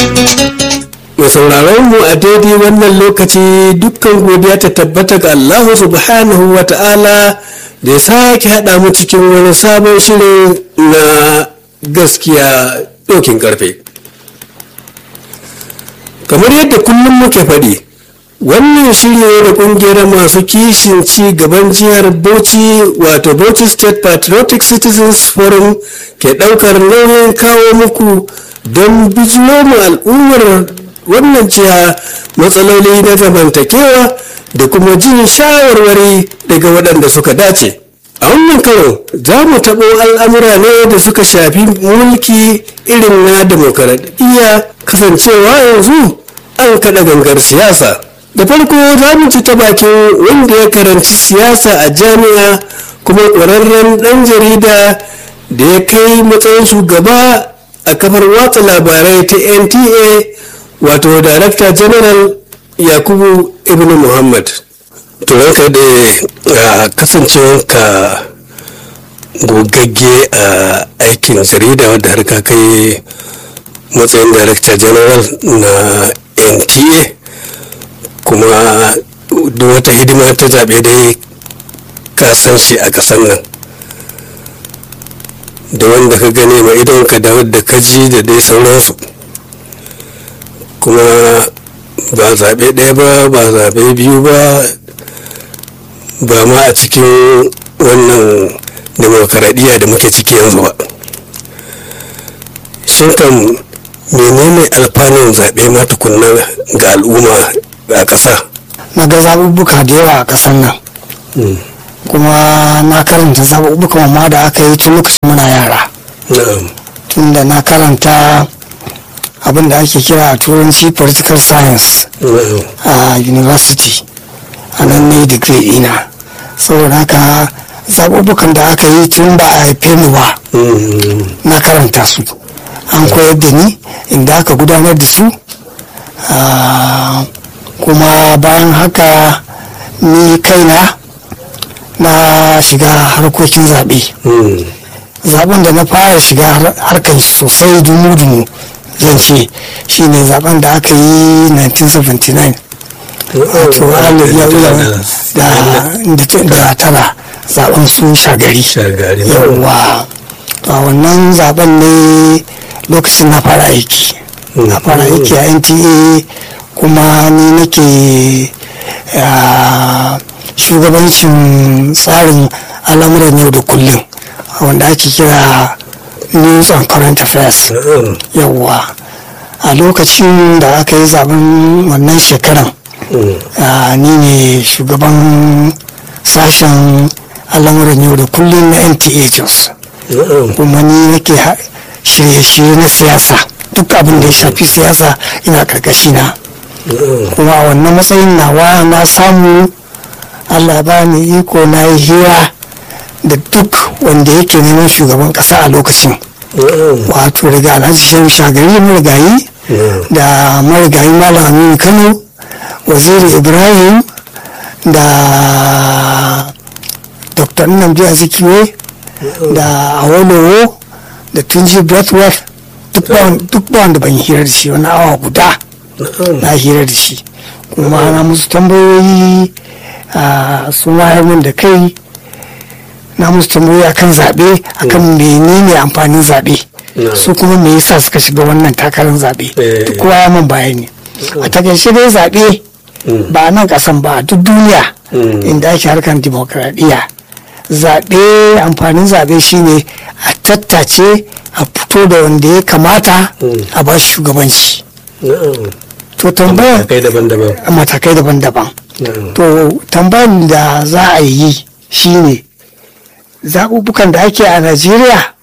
Mai sauraron mu a daidai wannan lokaci dukkan godiya ta tabbata ga Allah subhanahu wa ta'ala da ya sake haɗa mu cikin wani sabon shirin na gaskiya ɗokin ƙarfe. Kamar yadda kullum muke faɗi, wannan shirye da ƙungiyar masu kishin ci gaban jihar Bauchi wato Bauchi State Patriotic Citizens Forum ke ɗaukar nauyin kawo muku don bijiro mu al'ummar wannan jiha matsaloli na zamantakewa da kuma jin shawarwari daga waɗanda suka dace a wannan karo za mu taɓo al'amura ne da suka shafi mulki irin na demokaradiyya kasancewa yanzu an kaɗa gangar siyasa da farko za mu ci ta bakin wanda ya karanci siyasa a jami'a kuma ƙwararren ɗan jarida da ya kai matsayin shugaba a kafar watsa labarai ta nta wato director general yakubu ibn muhammad to ranka da kasancewarka gogagge a aikin jarida wadda har ka kai matsayin director general na nta kuma duk wata hidima ta zaɓe dai ka san shi a ƙasar nan da wanda ka gane ma idonka da wadda ka ji da dai sauransu kuma ba zaɓe ɗaya ba ba zaɓe biyu ba ba ma a cikin wannan demokaradiyya da muke ciki yanzu ba shin kan menene alfanun zaɓe ma tukunna ga al'umma a ƙasa na ga zaɓuɓɓuka da yawa a ƙasar nan kuma na karanta zaɓuɓɓukan ma da aka yi tun lokacin muna yara tunda na karanta abin da ake kira a turanci political science a university a nan ne degree ina saboda haka zaɓuɓɓukan da aka yi tun ba a haife mu ba na karanta su an koyar da ni inda aka gudanar da su kuma bayan haka ni kaina na shiga harkokin zaɓe zaben da na fara shiga harkar sosai dumu-dumu zan ce shi ne zaben da aka yi 1979 wato da tara zaben su shagari yawa a wannan zaben ne lokacin na fara aiki na fara aiki a nta kuma ni nake shugabancin tsarin al'amuran yau da kullum wanda ake kira news and current affairs yawwa a lokacin da aka yi zaben wannan shekaran ni ne shugaban sashen al'amuran yau da kullum na nta jos kuma ni nake shirye-shirye na siyasa duk abin da ya shafi siyasa ina karkashi na kuma a wannan matsayin nawa na samu allah ba ni iko na yi hira da duk wanda yake neman shugaban kasa a lokacin wato daga alhaji shehu shagari marigayi da marigayi malam aminu kano waziri ibrahim da dr nnamdi azikiwe da awolowo da tunji breathworth duk ba wanda ban hira da shi wani awa guda na hira da shi kuma na musu tambayoyi su min da kai na musu tambayoyi akan zaɓe akan menene amfanin zaɓe su kuma me yasa suka shiga wannan takarar zaɓe duk kowa ya man bayani a takaice dai zaɓe ba a nan ƙasan ba a duk duniya inda ake harkar dimokuraɗiyya zaɓe amfanin zaɓe shine a tattace a fito da wanda ya kamata a ba shi shugabanci to tambayar matakai daban-daban to tambayar da za a yi shine zaɓuɓɓukan da ake a najeriya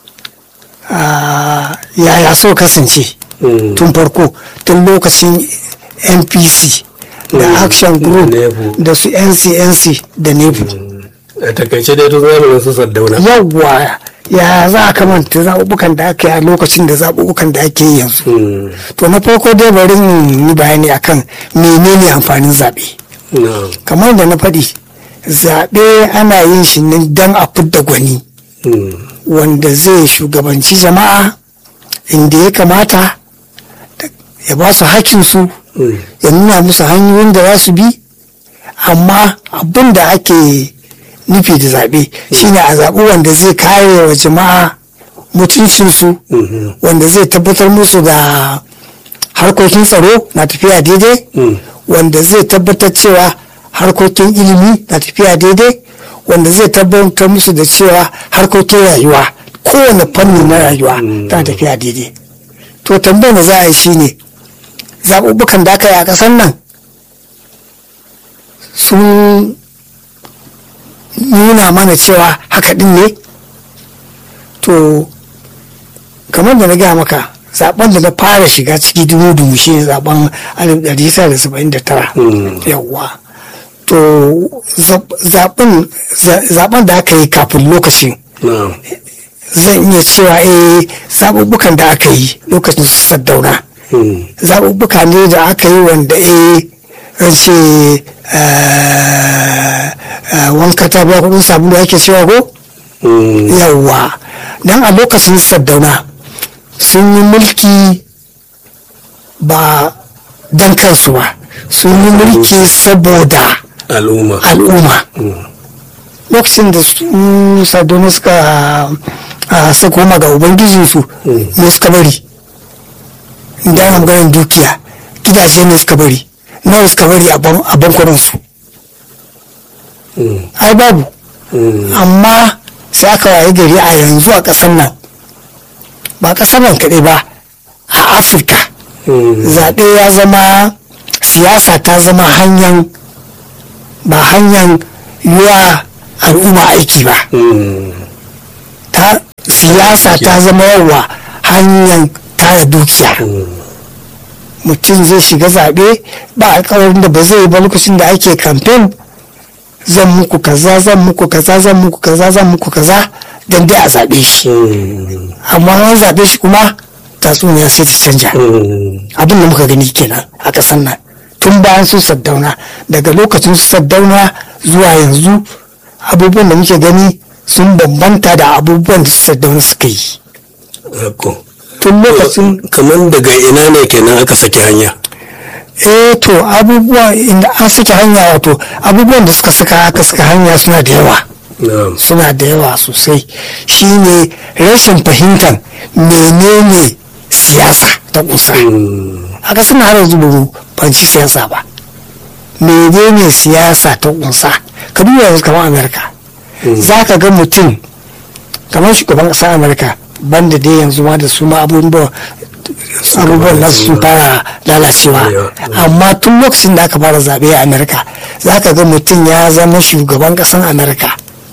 yaya so kasance tun farko tun lokacin npc da action group da su ncnc da nebu a takaice dai tun zamanin su saddauna yawwa ya za a kamanta zaɓuɓɓukan da ake a lokacin da zaɓuɓɓukan da ake yanzu to na farko dai bari yi bayani akan menene amfanin zaɓe kamar da na faɗi zaɓe ana yin shi ne don a fidda gwani wanda zai shugabanci jama'a inda ya kamata ya ba su hakinsu ya nuna musu hanyoyin da za su bi amma abin da ake nufi da zaɓe shine a zaɓi wanda zai kare wa jama'a mutuncinsu wanda zai tabbatar musu da harkokin tsaro na tafiya daidai wanda zai tabbatar cewa harkokin ilimi na tafiya daidai wanda zai tabbatar musu da cewa harkokin rayuwa kowane fanni na rayuwa tana tafiya daidai to tambayar da za a yi shine zaɓuɓɓukan da aka yi a ƙasar nan sun nuna mana cewa haka ɗin ne to kamar da na gaya maka zaben da na fara shiga ciki dubu dubu shi ne zaben 1979 yawwa to zaben da aka yi kafin lokacin zan iya cewa eh zaɓuɓɓukan da aka yi lokacin su saddauna zaɓuɓɓuka ne da aka yi wanda eh zan ce wanka ta biya kuɗin sabulu ake cewa ko yawwa don a lokacin saddauna sun yi mulki ba don kansu ba sun yi mulki saboda al'umma al'umma lokacin da su saddauna suka suka koma ga ubangijinsu ne suka bari da ana maganin dukiya gidaje ne suka bari nawa suka bari a bankunansu ai babu amma sai aka waye gari a yanzu a ƙasar nan ba ƙasar nan kaɗai ba a afirka zaɓe ya zama siyasa ta zama hanyar ba hanyar yiwa al'umma aiki ba ta siyasa ta zama yawa hanyar tara dukiya mutum zai shiga zaɓe ba alkawarin da ba zai yi ba lokacin da ake kamfen zan muku kaza zan muku kaza zan muku kaza zan muku kaza don dai a zaɓe shi amma an zaɓe shi kuma tatsuniya sai ta canja abin da muka gani kenan a ƙasar nan tun bayan su saddauna daga lokacin su saddauna zuwa yanzu abubuwan da muke gani sun bambanta da abubuwan da su saddauna suka yi tun lokacin kamar daga ina ne kenan aka saki hanya eh to abubuwa inda an saki hanya wato abubuwan da suka saka aka saka hanya suna da yawa suna da yawa sosai shine rashin fahimtar menene siyasa ta kusa aka suna har yanzu babu banci siyasa ba menene siyasa ta kunsa ka duba yanzu kamar amerika za ka ga mutum kamar shugaban ƙasar amerika banda dai yanzu ma da su ma abubuwan abubuwan nasu sun fara lalacewa amma tun lokacin da aka fara zaɓe a amerika za ka ga mutum ya zama shugaban ƙasar amerika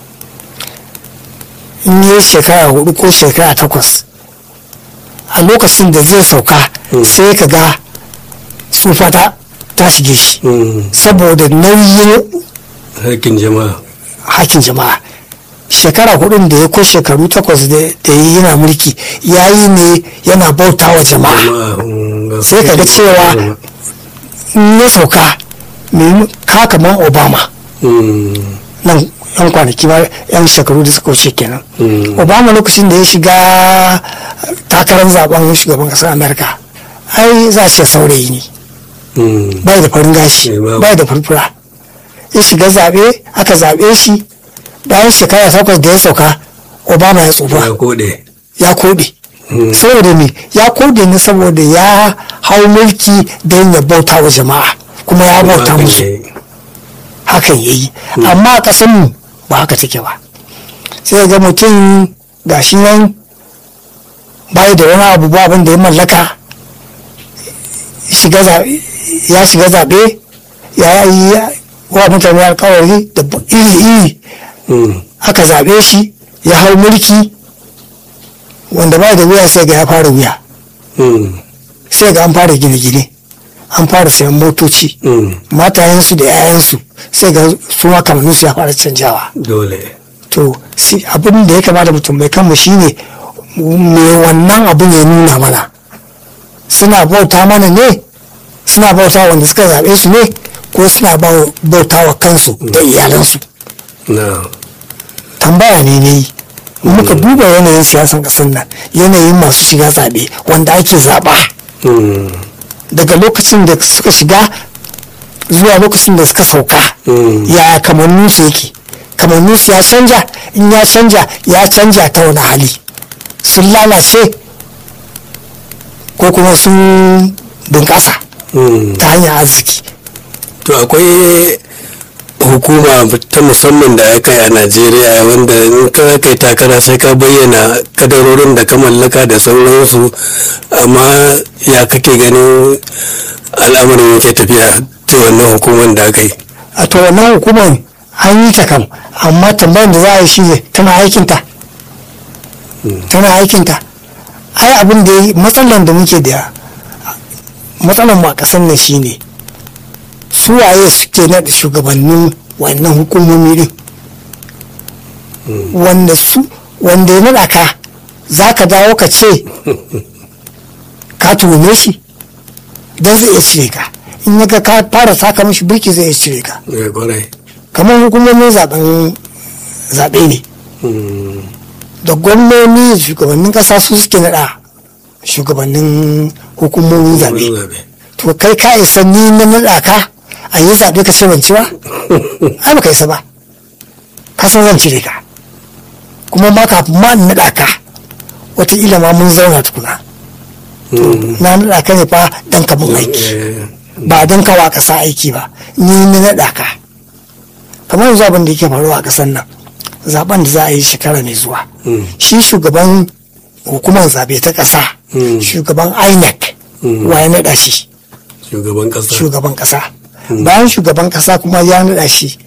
in yi shekara hudu ko shekara takwas a lokacin da zai sauka sai ka ga tsufa ta shige shi saboda nauyin hakin jama'a hakin jama'a shekara hudun da ya ko shekaru takwas da yi yana mulki ya yi ne yana bauta wa jama'a sai ka ga cewa in ya sauka ka kaman obama nan yan kwanaki ba yan shekaru da suka wuce kenan obama lokacin da ya shiga takarar zaben shugaban kasar amerika ai za a ce saurayi ne bai da farin gashi bai da furfura ya shiga zaɓe aka zaɓe shi bayan shekara takwas da ya sauka obama ya tsufa ya koɗe saboda me ya koɗe ne saboda ya hau mulki don ya bauta wa jama'a kuma ya bauta musu hakan ya yi amma a ƙasanmu ba haka take ba sai ga mutum gashi nan bai da wani abu ba abin da ya mallaka ya shiga zaɓe ya yi wa mutane alkawari da iri-iri aka zaɓe shi ya hau mulki wanda ba da wuya sai ga ya fara wuya sai ga an fara gine-gine an fara sayan motoci matayensu da 'ya'yansu sai ga su ma kamanninsu ya fara canjawa dole to abin da ya kamata mutum mai kanmu shine me wannan abin ya nuna mana suna bauta mana ne suna bauta wanda suka zaɓe su ne ko suna bauta wa kansu da iyalansu tambaya ne ne muka duba yanayin siyasan ƙasar nan yanayin masu shiga zaɓe wanda ake zaɓa daga lokacin da suka shiga zuwa lokacin da suka sauka Mm. ya kamanninsu yake kamanninsu ya canja in ya canja ya canja ta wani hali sun lalace ko kuma sun bunƙasa Mm. ta hanyar arziki to akwai hukuma ta musamman da aka yi a najeriya wanda in ka kai takara sai ka bayyana kadarorin da ka mallaka da sauransu amma ya kake ganin al'amarin yake tafiya ta wannan hukumar da aka yi a to wannan hukumar an yi ta kam amma tambayar da za a yi shi ne tana aikinta tana aikinta ai abin da ya matsalan da muke da matsalan mu a ƙasar nan shine su waye suke naɗa shugabannin wannan hukumomi din wanda su wanda ya naɗa ka za ka dawo ka ce ka tuhume shi don zai iya cire ka in ya ga ka fara saka mashi birki zai iya cire ka Eh, kwarai kamar hukumomin zaben zaɓe ne Mm. da gwamnoni da shugabannin ƙasa su suke naɗa shugabannin hukumomin zaɓe Zaɓe. to kai ka isa ni na naɗa ka a yi zaɓe ka ce ban ci ba ai ba ka isa ba ka san zan cire ka kuma ma kafin ma in naɗa ka wataƙila ma mun zauna tukuna Mm. na naɗa ka ne fa dan ka mun aiki Eh, ba don kawa ƙasa aiki ba ni na naɗa ka kamar yanzu abin da yake faruwa a ƙasar nan zaben da za a yi shekara mai zuwa Mm. shi shugaban hukumar zabe ta ƙasa Mm. shugaban inec Mm. wa ya naɗa shi shugaban kasa shugaban ƙasa bayan shugaban ƙasa kuma ya naɗa shi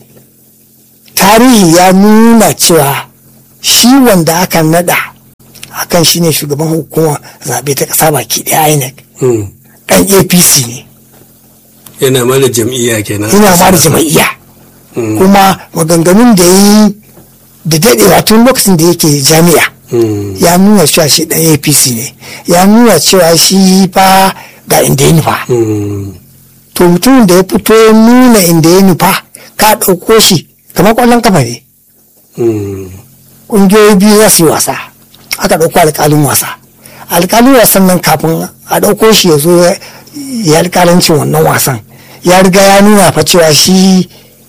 tarihi ya nuna cewa shi wanda aka naɗa akan shi ne shugaban hukumar zabe ta ƙasa baki ɗaya inec Mm. ɗan apc ne yana ma da jam'iyya kenan ina ma da jama'iyya Mm. kuma maganganun da yi da daɗewa tun lokacin da yake jami'a Mm. ya nuna cewa shi ɗan apc ne ya nuna cewa shi fa ga inda ya nufa Mm. to mutumin da ya fito ya nuna inda ya nufa ka ɗauko shi kamar ƙwallon kafa ne Mm. ƙungiyoyi biyu za su yi wasa aka ɗauko alƙalin wasa alƙalin wasan nan kafin a ɗauko shi ya zo ya yi alƙalancin wannan wasan ya riga ya nuna fa cewa shi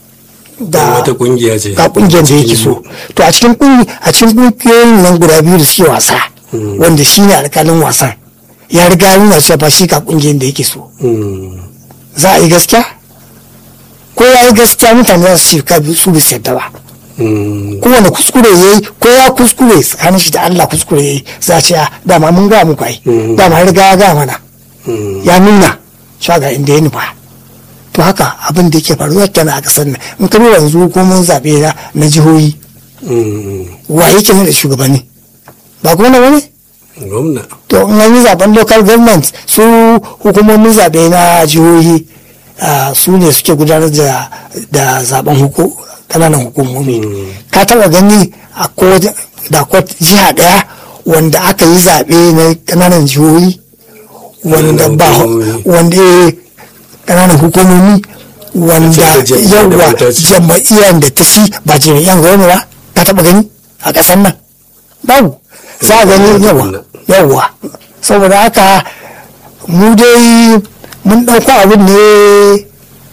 da wata kungiya ce ga kungiyar da yake so to a cikin kungi a cikin kungiyoyin nan guda biyu da suke wasa wanda shi ne alkalin wasan ya riga ya nuna cewa ba shi ga kungiyar da yake so Mm. za a yi gaskiya ko ya yi gaskiya mutane za su ce ka bi- su bi yadda ba Mm. kowane kuskure ya yi ko ya kuskure tsakanin shi da Allah kuskure ya yi za a ce a dama mun ga muku ai Mm. dama ya riga ya ga mana Mm. ya nuna cewa ga inda ya nufa to haka abin da yake faruwa kenan a kasar nan in ka duba yanzu hukumomin zaɓe na- na jihohi Mm. wa yake ne da shugabanni ba kuma na wani gwamna to in an yi zaben local government su hukumomin zaɓe na jihohi ah, su ne suke gudanar da da zaben huku kananan hukumomi ka taba gani a ko da ko jiha daya wanda aka yi zaɓe na kananan jihohi wanda ba hukumomi. wanda eh, kananan hukumomi wanda A ce da jam'iyyar da yawa ba ta ci. jama'iyyar da ta ci ba jami'an gwamnati ba ka taba gani a ƙasar nan babu za a gani yawa yawa saboda haka mu dai mun ɗauko abin ne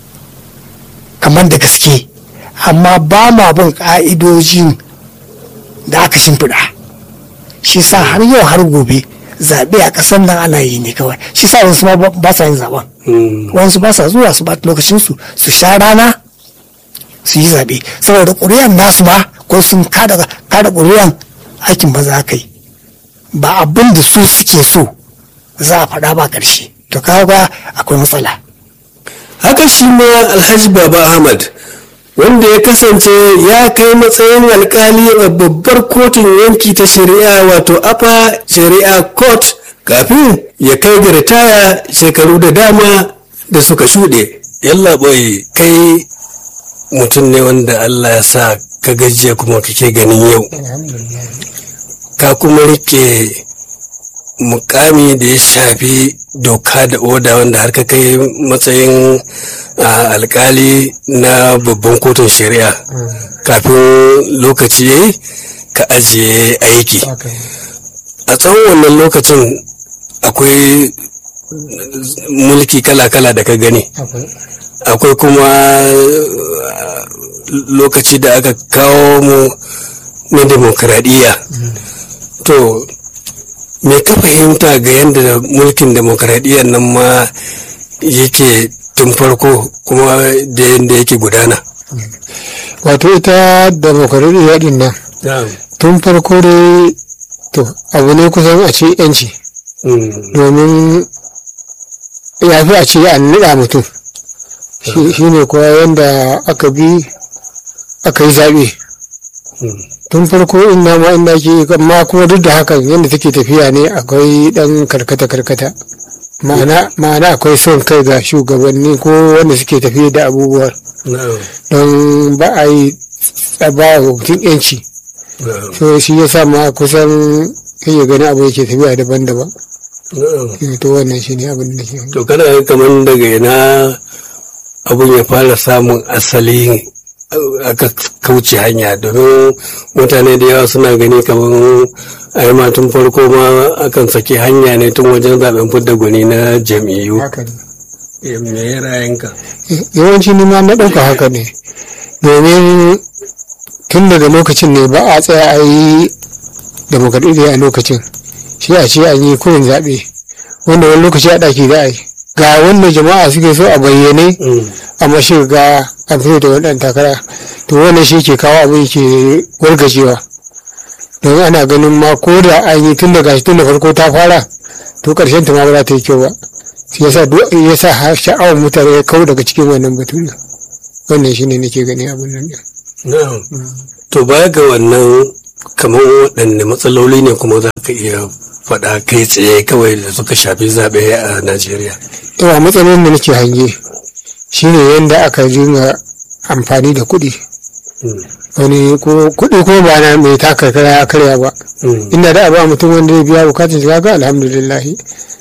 kamar da gaske amma ba ma bin ƙa'idojin da aka shimfiɗa shi sa har yau har gobe zaɓe a ƙasar nan ana yi ne kawai shi sa wasu ma ba- ba sa yin zaɓen Mm. wasu ba sa zuwa su ba lokacinsu su sha rana su yi zaɓe saboda ƙuri'an nasu ma ko sun kada kada ƙuri'an aikin ba za ka yi ba abin da su suke so za a faɗa ba ƙarshe to kaga akwai matsala haka shi ma alhaji baba ahmad wanda ya kasance ya kai matsayin alkali a babbar kotun yanki ta shari'a wato apa shari'a court kafin ya kai ga ritaya shekaru da dama da suka shuɗe yalla boy kai mutum ne wanda allah ya sa ka gajiya kuma kake ganin yau ka kuma rike mukami da ya shafi doka da oda wanda har ka kai matsayin a, alkali na babban kotun shari'a kafin lokaci ya yi ka ajiye aiki a tsawon wannan lokacin akwai mulki kala-kala da ka gani akwai kuma uh, lokaci da aka kawo mu na demokradiyya to me ka fahimta ga yadda mulkin demokradiyyar nan ma yake tun farko kuma da yadda yake gudana wato ita demokaradiyya din nan tun farko dai to abu ne kusan a ce yanci Mm, domin ya fi a ce an niɗa mutum shi shi ne kuwa yadda aka bi aka yi zaɓe mm, tun farko in na ma inda ke amma kuma duk da hakan yadda take tafiya ne akwai ɗan karkata-karkata ma'ana ma'ana akwai son kai ga shugabanni ko wanda suke tafiya da abubuwa na'am, don ba a yi a ba wa mutum yanci na'am, so shi ya sa ma kusan kake gani abu yake tafiya daban-daban na'am. Eh, to wannan shi ne abin da ke to kana ga kamar daga ina abun ya fara samun asali uh, aka kauce hanya domin mutane da yawa suna gani kamar a yi tun farko ma akan saki hanya ne tun wajen zaben fidda gwani na jam'iyyu haka ne Eh, me ra'ayinka yawanci ni ma na ɗauka haka ne domin tun daga lokacin ne ba a tsaya a yi demokradiyya a lokacin shi a ce an yi kurin zaɓe wanda wani lokaci a ɗaki za a yi ga wanda jama'a suke so a bayyane Mm, amma shi ga an fito da waɗannan takara to wannan shi ke kawo abin ke wargajewa don ana ganin ma ko da an yi tun daga tun da farko ta fara to ƙarshen ta ma ba za ta yi kyau ba shi yasa duk yasa har sha'awar mutane ya kau daga cikin wannan batun wannan shine nake gani abin nan din na'am. to baya ga wannan kamar waɗanne matsaloli ne kuma za ka iya faɗa kai tsaye kawai da suka shafi zaɓe a najeriya yawa matsalolin da nake hange shine yadda aka dinga amfani da kuɗi Mm, wani ko kuɗi ko ba na mai taka kara ya karya ba mm, inda da a ba mutum wanda ya biya bukatun shiga ga alhamdulillah